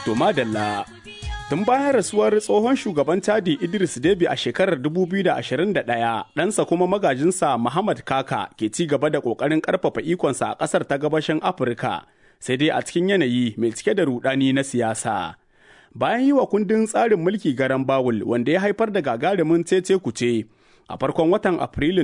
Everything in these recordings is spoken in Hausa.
To madalla tun bayan rasuwar tsohon shugaban Chadi Idris Deby a shekarar 2021 ɗansa kuma magajinsa Muhammad Kaka ke ci gaba da ƙoƙarin ƙarfafa ikonsa a ƙasar ta gabashin Afirka sai dai a cikin yanayi mai cike da rudani na siyasa. Bayan yi wa kundin tsarin mulki garan Bawul wanda ya haifar da gagarumin cece kuce a farkon watan Afrilun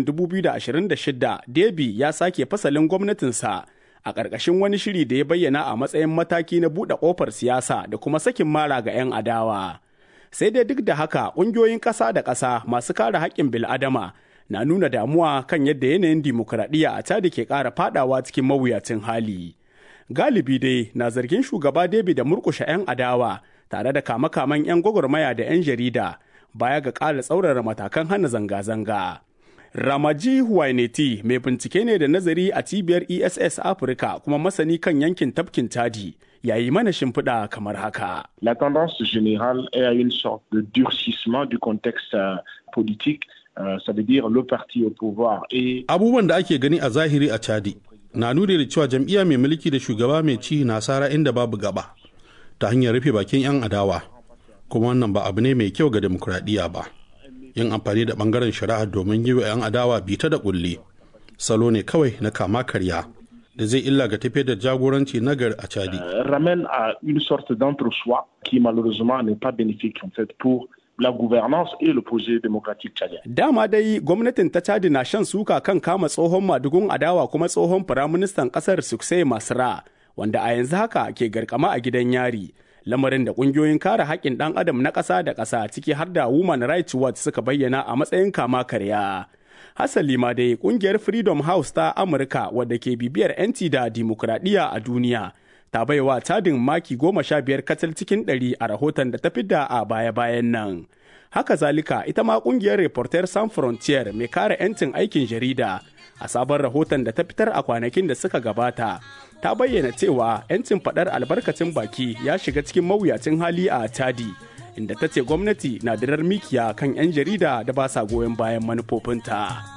2026 Deby ya sake fasalin gwamnatinsa a ƙarƙashin wani shiri da ya bayyana a matsayin mataki na buɗe ƙofar siyasa da kuma sakin mara ga 'yan adawa. Sai dai duk da haka ƙungiyoyin ƙasa da ƙasa masu kare haƙƙin bil'adama na nuna damuwa kan yadda yanayin dimokuraɗiyya a Chad ke ƙara faɗawa cikin mawuyacin hali. Galibi dai na zargin shugaba David da murƙushe 'yan adawa tare da kama-kaman 'yan gwagwarmaya da 'yan jarida baya ga ƙara tsaurara matakan hana zanga-zanga. Ramaji Huwaineti mai bincike ne da nazari a cibiyar ESS Afirka kuma masani kan yankin tafkin Chadi yayi mana shimfiɗa kamar haka. La tendance générale est à une sorte de durcissement du contexte euh, politique, euh, ça veut dire le parti au pouvoir et Abubuwan da ake gani a zahiri a Chadi na nuni da cewa jam'iyya mai mulki da shugaba mai ci na sara inda babu gaba ta hanyar rufe bakin 'yan adawa kuma wannan ba abu ne mai kyau ga demokuraɗiyya ba. yin amfani da bangaren shari'a domin yi wa 'yan adawa bita da kulle salo ne kawai na kama karya da zai illa ga tafiyar da jagoranci nagari a chadi euh, ramène à une sorte d'entre-soi qui malheureusement n'est pas bénéfique en fait pour la gouvernance et le projet démocratique tchadien. Dama dai gwamnatin ta Chadi na shan suka kan kama tsohon madugun adawa kuma tsohon firaministan ƙasar Suksai Masra wanda a yanzu haka ke garkama a gidan yari. lamarin da kungiyoyin kare haƙƙin ɗan adam na ƙasa da ƙasa ciki har da Women Rights Watch suka bayyana a matsayin kama karya. Hasali ma dai kungiyar Freedom House ta Amurka wadda ke bibiyar 'yanci da dimokuraɗiyya a duniya ta baiwa tadin maki goma sha biyar kacal cikin ɗari a rahoton da ta fidda a baya-bayan nan. Haka zalika ita ma kungiyar Reporter Sans Frontier mai kare 'yancin aikin jarida a sabon rahoton da ta fitar a kwanakin da suka gabata ta bayyana cewa 'yancin faɗar albarkacin baki ya shiga cikin mawuyacin hali a Chadi, inda ta ce gwamnati na dirar mikiya kan 'yan jarida da ba sa goyon bayan manufofinta.